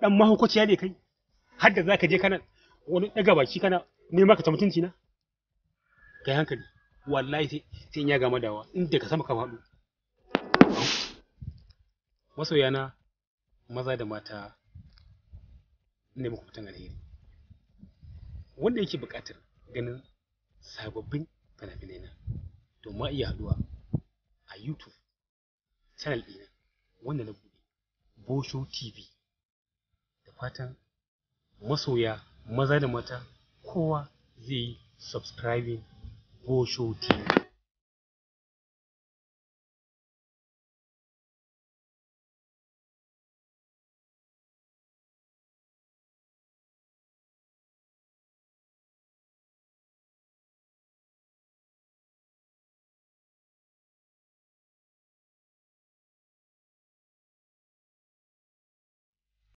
dan mahaukaciya ne kai har da zaka je kana wani daga baki kana nema ka ta mutunci na kai hankali wallahi sai sai in ya gama dawa inda ka sama ka faɗo masoyana maza da mata ne muku fitan alheri wanda yake buƙatar ganin sababbin fina-finai na to ma iya haɗuwa a YouTube channel ɗina wanda na buɗe Bosho TV da fatan masoya maza da mata kowa zai yi subscribing Bosho TV